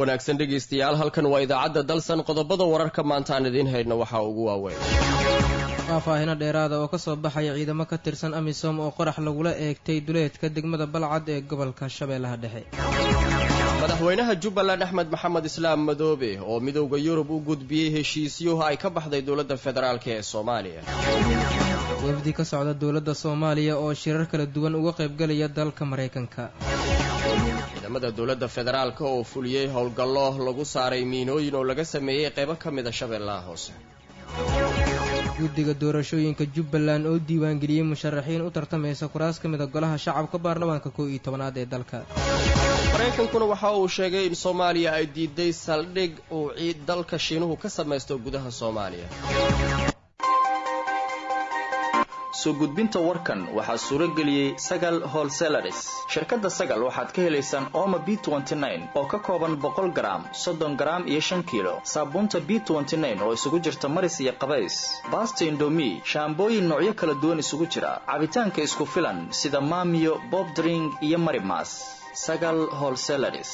wanaagsan dhegaystayaal halkan waa idaacadda dalsan qodobada wararka maanta aan idiin haydna waxaa ugu waaweyn faahfaahino dheeraada oo kasoo baxaya ciidamo ka tirsan amisom oo qorax lagula eegtay duleedka degmada balcad ee gobolka shabeellaha dhexe madaxweynaha jubbaland axmed maxamed islaam madoobe oo midowda yurub u gudbiyey heshiisyuhu ay ka baxday dowladda federaalk ee soomaaliya wafdi ka socda dowladda soomaaliya oo shirar kala duwan uga qaybgelaya dalka maraykanka ciidamada dowladda federaalk oo fuliyey howlgallo lagu saaray miinooyin oo laga sameeyey qaybo ka mida shabeellaha hoose guddiga doorashooyinka jubbaland oo diiwaangeliyey musharaxiin u tartamaysa kuraas ka mida golaha shacabka baarlamaanka kow iyo tobanaad ee dalka maraykankuna waxa uu sheegay in soomaaliya ay diiday saldhig uu ciid dalka shiinuhu ka samaysto gudaha soomaaliya soo gudbinta warkan waxaa suuro geliyey sagal holselaris shirkadda sagal waxaad ka helaysaan ooma b oo ka kooban boqol garaam soddon garaam iyo shan kiilo saabuunta b oo isugu jirta maris iyo qabays baasta indomi shaambooyin noocyo kala duwan isugu jira cabitaanka isku filan sida maamiyo bobdring iyo marimas sagal holselaris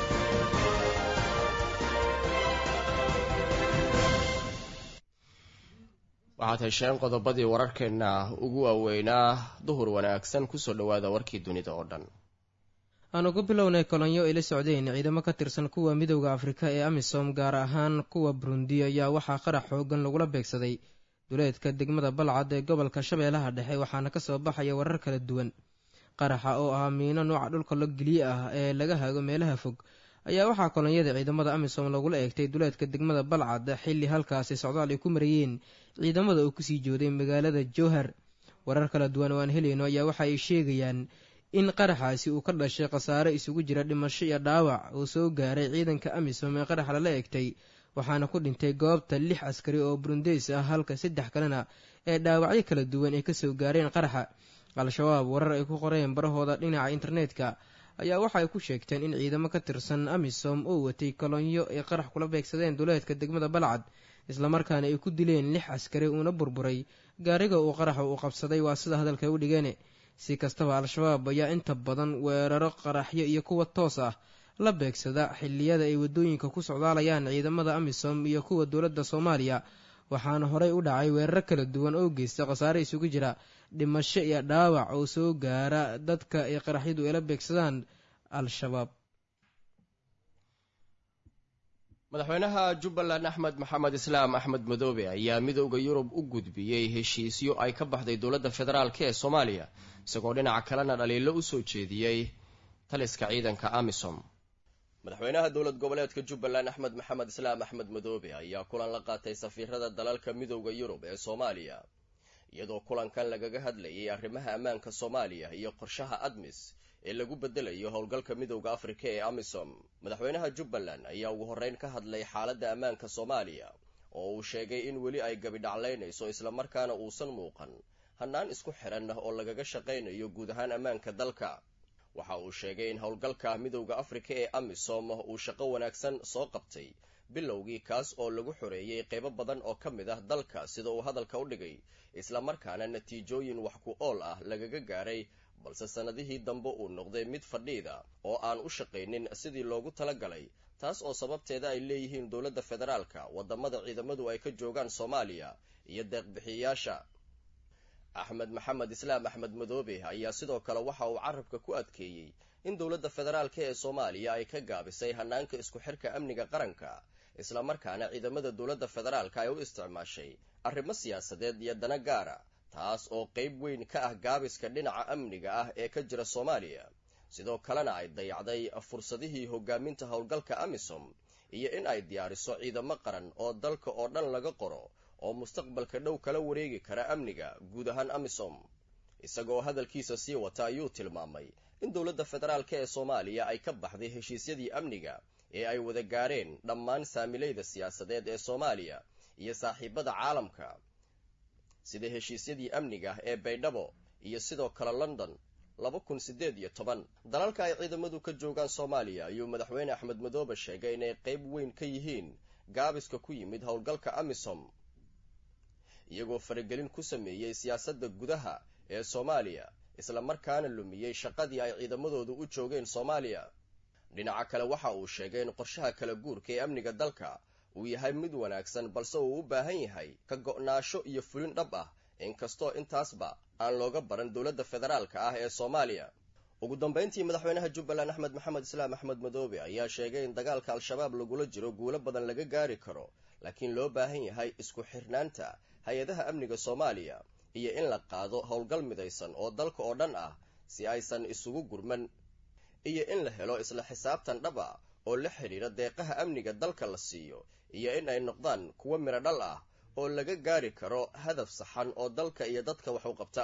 waxaad hesheen qodobadii wararkeenna ugu waaweynaa duhur wanaagsan kusoo dhowaada warkii dunida oo dhan aanu ku bilownay kolonyo ay la socdeen ciidamo ka tirsan kuwa midowda afrika ee amisom gaar ahaan kuwa burundi ayaa waxaa qarax xoogan lagula beegsaday duleedka degmada balcad ee gobolka shabeellaha dhexe waxaana kasoo baxaya warar kala duwan qaraxa oo ah miino nooca dhulka lo geliye ah ee laga hago meelaha fog ayaa waxaa kolonyada ciidamada amisom lagula eegtay duleedka degmada balcad xilli halkaasi socdaal ay ku marayeen ciidamada oo kusii jooday magaalada jowhar warar kala duwan oo aan helayno ayaa waxa ay sheegayaan in qaraxaasi uu ka dhashay khasaare isugu jira dhimasho iyo dhaawac uu soo gaaray ciidanka amisom ee qaraxa lala eegtay waxaana ku dhintay goobta lix askari oo burundeys ah halka saddex kalena ee dhaawacyo kala duwan ay kasoo gaareen qaraxa al-shabaab warar ay ku qoreen barahooda dhinaca internetka ayaa waxa ay ku sheegteen in ciidamo ka tirsan amisom oo watay kolonyo ay qarax kula beegsadeen duleedka degmada balcad islamarkaana ay ku dileen lix askari uuna burburay gaariga uu qaraxa uu qabsaday waa sida hadalka u dhigeen si kastaba al-shabaab ayaa inta badan weeraro qaraxyo iyo kuwa toos ah la beegsada xilliyada ay waddooyinka ku socdaalayaan ciidamada amisom iyo kuwa dowladda soomaaliya waxaana horey u dhacay weeraro kala duwan oo geysta khasaare isugu jira dhimasho iyo dhaawac oo soo gaara dadka ay qaraxyadu ay la beegsadaan al-shabaab madaxweynaha jubbaland axmed maxamed islaam axmed madoobe ayaa midowda yurub u gudbiyey heshiisyo ay ka baxday dowladda federaalk ee soomaaliya isagoo dhinaca kalena dhaliilo u soo jeediyey taliska ciidanka amisom madaxweynaha dowlad goboleedka jubbaland axmed maxamed islaam axmed madoobe ayaa kulan la qaatay safiirada dalalka midowda yurub ee soomaaliya iyadoo kulankan lagaga hadlayay arrimaha ammaanka soomaaliya iyo qorshaha admis ee lagu bedelayo howlgalka midowda afrika ee amisom madaxweynaha jubbaland ayaa ugu horreyn ka hadlay xaaladda ammaanka soomaaliya oo uu sheegay in weli ay gabidhaclaynayso islamarkaana uusan muuqan hannaan isku xiran oo lagaga shaqaynayo guud ahaan ammaanka dalka waxa uu sheegay in howlgalka midowda afrika ee amisom uu shaqo wanaagsan soo qabtay bilowgii kaas oo lagu xoreeyey qaybo badan oo ka mid ah dalka sida uu hadalka u dhigay islamarkaana natiijooyin wax ku ool ah lagaga gaaray balse sannadihii dambe uu noqday mid fadhiida oo aan u shaqaynin sidii loogu talagalay taas oo sababteeda ay leeyihiin dowladda federaalka waddamada ciidamadu ay ka joogaan soomaaliya iyo deeqbixiyayaasha axmed maxamed islaam axmed madoobe ayaa sidoo kale waxa uu carabka ku adkeeyey in dowladda federaalka ee soomaaliya ay ka gaabisay hanaanka isku xirka amniga qaranka islamarkaana ciidamada dowladda federaalka ay u isticmaashay arrimo siyaasadeed iyo dana gaara taas oo qayb weyn ka ah gaabiska dhinaca amniga ah ee ka jira soomaaliya sidoo kalena ay dayacday fursadihii hogaaminta howlgalka amisom iyo in ay diyaariso ciidamo qaran oo dalka oo dhan laga qoro oo mustaqbalka dhow kala wareegi kara amniga guud ahaan amisom isagoo hadalkiisa sii wata ayuu tilmaamay in dowladda federaalka ee soomaaliya ay ka baxday heshiisyadii amniga ee ay wada gaareen dhammaan saamilayda siyaasadeed ee soomaaliya iyo saaxiibada caalamka sida heshiisyadii amniga ee baydhabo iyo sidoo kale london laba kun siddeed iyo toban dalalka ay ciidamadu ka joogaan soomaaliya ayuu madaxweyne axmed madoobe sheegay inay qayb weyn ka yihiin gaabiska ku yimid howlgalka amisom iyagoo faragelin ku sameeyey siyaasadda gudaha ee soomaaliya islamarkaana lumiyey shaqadii ay ciidamadoodu u joogeen soomaaliya dhinaca kale waxa uu sheegay in qorshaha kala guurka ee amniga dalka uu yahay mid wanaagsan balse uu u baahan yahay ka go'naasho iyo fulin dhab ah inkastoo intaasba aan looga baran dowladda federaalka ah ee soomaaliya ugu dambayntii madaxweynaha jubbaland axmed maxamed islaam axmed madoobe ayaa sheegay in dagaalka al-shabaab lagula jiro guulo badan laga gaari karo laakiin loo baahan yahay isku xirnaanta hay-adaha amniga soomaaliya iyo in la qaado howlgal midaysan oo dalka oo dhan ah si aysan isugu gurman iyo in la helo isla xisaabtan dhab a oo la xidhiira deeqaha amniga dalka la siiyo iyo in ay noqdaan kuwo midho dhal ah oo laga gaari karo hadaf saxan oo dalka iyo dadka wax u qabta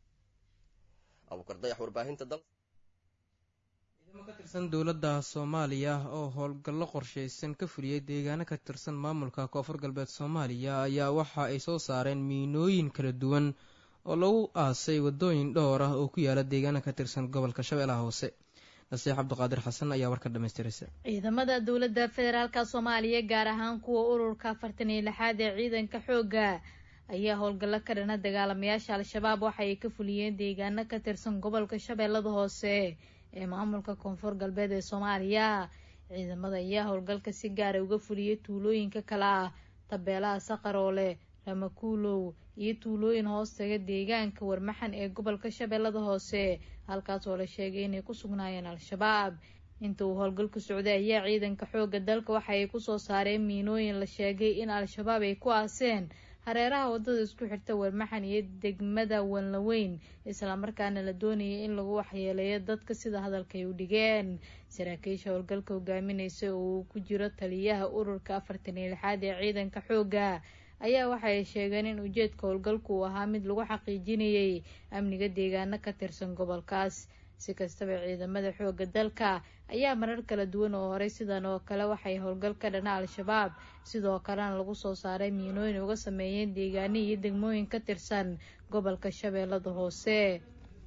abuukardayax warbaahinta dal ciidamo ka tirsan dowladda soomaaliya oo howlgallo qorshaysan ka fuliyey deegaano ka tirsan maamulka koonfur galbeed soomaaliya ayaa waxa ay soo saareen miinooyin kala duwan oo lagu aasay waddooyin dhowr ah oo ku yaala deegaano ka tirsan gobolka shabeellaha hoose nasiix cabdiqaadir xasan ayaa warka dhamaystiraysa ciidamada dowladda federaalka soomaaliya gaar ahaan kuwa ururka afartan iyo lixaad ee ciidanka xoogga ayaa howlgallo ka dhana dagaalamayaasha al-shabaab waxa ay ka fuliyeen deegaano ka tirsan gobolka shabeellada hoose ee maamulka koonfur galbeed ee soomaaliya ciidamada ayaa howlgalka si gaara uga fuliyay tuulooyinka kale ah tabeelaha saqaroole ramakuulow iyo tuulooyin hoostaga deegaanka warmaxan ee gobolka shabeellada hoose halkaas oo la sheegay inay ku sugnaayeen al-shabaab inta uu howlgalku socday ayaa ciidanka xoogga dalka waxa ay kusoo saareen miinooyin la sheegay in al-shabaab ay ku aaseen hareeraha waddada isku xirta warmaxan iyo degmada wanlaweyn islamarkaana la doonayay in lagu waxyeeleeyo dadka sida hadalkay u dhigeen saraakiisha howlgalka hogaaminaysa oo uu ku jiro taliyaha ururka afartan iyo lixaad ee ciidanka xoogga ayaa waxa ay sheegeen in ujeedka howlgalku uu ahaa mid lagu xaqiijinayay amniga deegaano ka tirsan gobolkaas si kastaba ciidamada xoogga dalka ayaa marar kala duwan oo horey sidan oo kale waxay howlgal ka dhana al-shabaab sidoo kalena lagu soo saaray miinooyin uga sameeyeen deegaano iyo degmooyin ka tirsan gobolka shabeellada hoose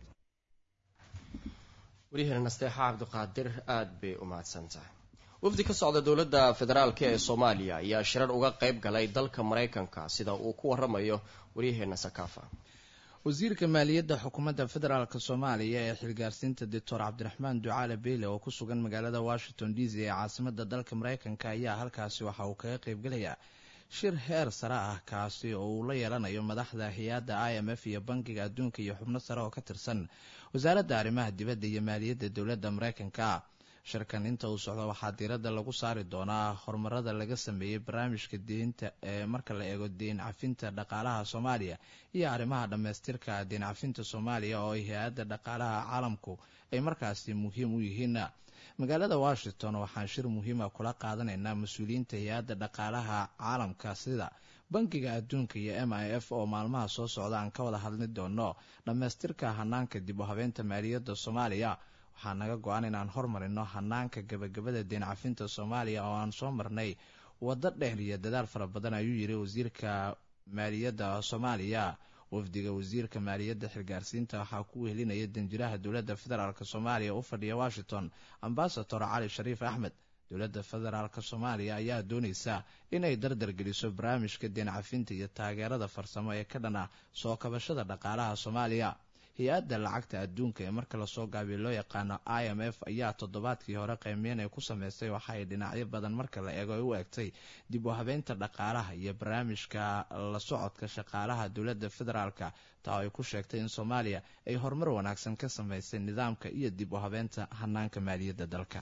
waryaheena nasteexa cabdiqaadir aada bay u mahadsantahay wafdi ka socda dowladda federaalk ee soomaaliya ayaa shirar uga qayb galay dalka maraykanka sida uu ku waramayo waryaheena sakaafa wasiirka maaliyadda xukuumadda federaalk soomaaliya ee xilgaarsiinta doctor cabdiraxmaan ducaale beyle oo ku sugan magaalada washington d c ee caasimada dalka maraykanka ayaa halkaasi waxa uu kaga qaybgelayaa shir heer sare ah kaasi oo uu la yeelanayo madaxda hay-adda i m f iyo bankiga adduunka iyo xubno sare oo ka tirsan wasaaradda arrimaha dibadda iyo maaliyadda dowladda maraykanka shirkan inta uu socdo waxaa diiradda lagu saari doonaa horumarada laga sameeyey barnaamijka deynta ee marka la eego deyn cafinta dhaqaalaha soomaaliya iyo arrimaha dhammaystirka deyn cafinta soomaaliya oo ay hay-adda dhaqaalaha caalamku ay markaasi muhiim u yihiin magaalada washington waxaan shir muhiima kula qaadanaynaa mas-uuliyiinta hay-adda dhaqaalaha caalamka sida bankiga adduunka iyo m i f oo maalmaha soo socda aan ka wada hadli doono dhammaystirka hanaanka dib u habeynta maaliyadda soomaaliya waxaa naga go-an inaan hormarino hanaanka gabagabada deen cafinta soomaaliya oo aan soo marnay waddo dheer iyo dadaal fara badan ayuu yiri wasiirka maaliyadda soomaaliya wafdiga wasiirka maaliyadda xilgaarsiinta waxaa ku wehelinaya danjiraha dowladda federaalk soomaaliya u fadhiya washington ambasador cali shariif axmed dowladda federaalk soomaaliya ayaa doonaysa inay dardar geliso barnaamijka deen cafinta iyo taageerada farsamo ee ka dhan ah soo kabashada dhaqaalaha soomaaliya hay-adda lacagta adduunka ee marka lasoo gaabiyo loo yaqaano i m f ayaa toddobaadkii hore qiimeyn ay ku sameystay waxa ay dhinacyo badan marka la eego ay u egtay dib u habeynta dhaqaalaha iyo barnaamijka la socodka shaqaalaha dowladda federaalka taa ay ku sheegtay in soomaaliya ay horumar wanaagsan ka sameysay nidaamka iyo dib u habeynta hanaanka maaliyadda dalka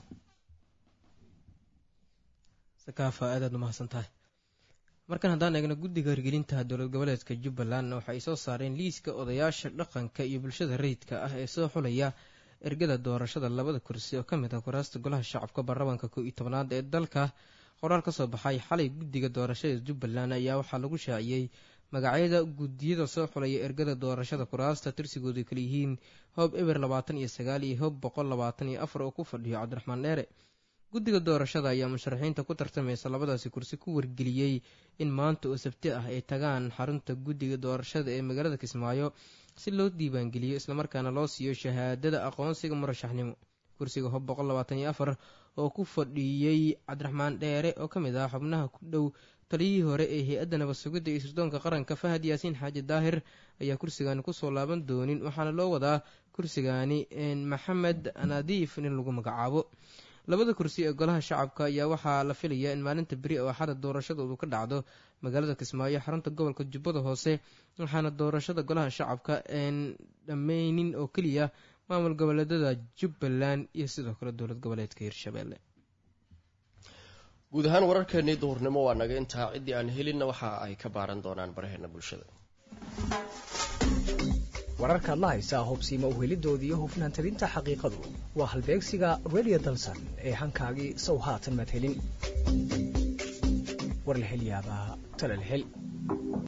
sakaafa aadaad umahadsan tahay markan haddaan eegno guddiga hirgelinta dowlad goboleedka jubbaland waxa ay soo saareen liiska odayaasha dhaqanka iyo bulshada rayidka ah ee soo xulaya ergada doorashada labada kursi oo ka mid ah kuraasta golaha shacabka baarlamaanka koo iyo tobanaad ee dalka qoraal ka soo baxay xalay guddiga doorashada jubbaland ayaa waxaa lagu shaaciyey magacyada guddiyada soo xulaya ergada doorashada kuraasta tirsigoodu kala yihiin hoob eber labaatan iyo sagaal iyo hoob boqol labaatan iyo afar oo ku fadhiyo cabdiraxmaan dheere guddiga doorashada ayaa musharaxiinta ku tartamaysa labadaasi kursi ku wargeliyey in maanta oo sabti ah ay tagaan xarunta guddiga doorashada ee magaalada kismaayo si loo diiwaangeliyo islamarkaana loo siiyo shahaadada aqoonsiga murashaxnimo kursiga hob boqol labaatan iyo afar oo ku fadhiiyey cabdiraxmaan dheere oo ka mid ah xubnaha ku dhow taliyihii hore ee hay-adda nabad sugidda iyo sirdoonka qaranka fahad yaasiin xaaji daahir ayaa kursigaani kusoo laaban doonin waxaana loo wadaa kursigaani maxamed nadiif in lagu magacaabo labada kursi ee golaha shacabka ayaa waxaa la filayaa in maalinta beri oo axada doorashadoodu ka dhacdo magaalada kismaayo xarunta gobolka jubbada hoose waxaana doorashada golaha shacabka een dhammeynin oo keliya maamul goboleedada jubbaland iyo sidoo kale dowlad goboleedka hirshabelle guud ahaan wararkeenii duhurnimo waa naga intaa ciddii aan helinna waxa ay ka baaran doonaan baraheena bulshada wararkaad la haysaa hubsiima uhelidoodii iyo hufnaan tabinta xaqiiqadu waa halbeegsiga redio dalsan ee hankaagii sow haatan maad helin war la hel yaabaa tala la hel